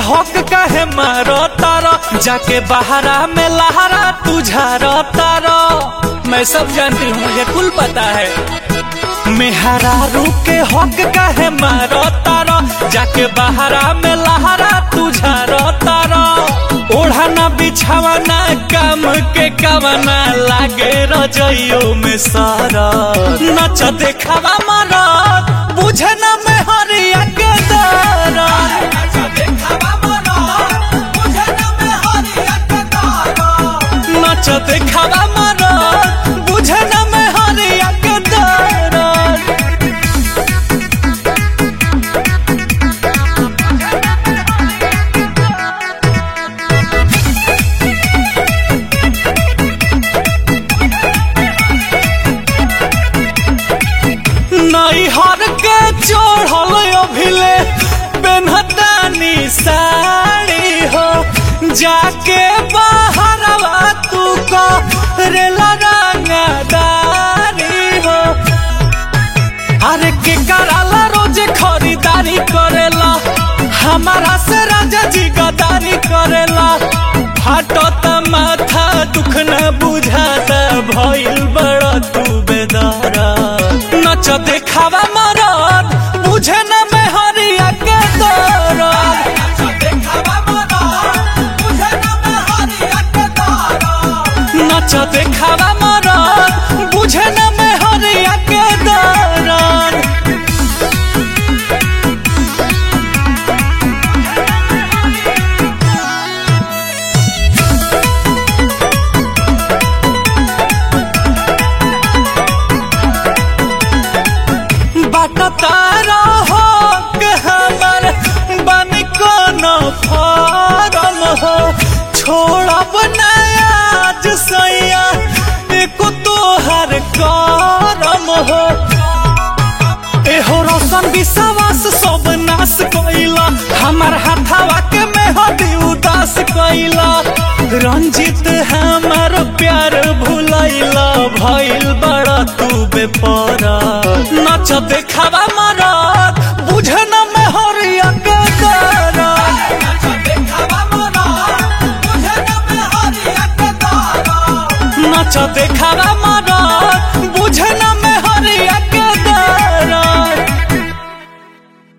हक काहे मारो तारो जाके बहरा में लहरा तुझारो तारो मैं सब जानती हूँ मुझे कुल पता है मेहरा के हक काहे मारो तारो जाके बहरा में लहरा तुझारो तारो ओढ़ाना बिछावाना काम के कवाना लागे रजइयो में सारा नच देखावा मारा बुझे ना में हरिया के दारा नच देखावा मारा बुझे ना में हरिया के दारा नैहर के चढ़ल अभिले पेन्हतानी साड़ी हो जाके बाहरवा तू को रेला रंगदारी हो अरे के कराला रोज खरीदारी करेला हमारा से राजा जी गदारी करेला फाटत माथा दुख न बुझाता भइल बड़ा तू बेदारा नच देखावा मरद बुझे न में हरिया के दरद नच देखावा मरद बुझे न में हरिया के दरद बाट तारा हो के हमर बन कोनो फारम हो छोड़ब नया आज सैया एको तोहर करम हो एहो रोशन विश्वास सब नाश कैला हमर हाथावा के मेहदी उदास कैला रंजित हमर प्यार भुलैला भइल बड़ा तू बेपरा नच देखावा मरद बुझे न में हरिया के दरद नच देखावा मरद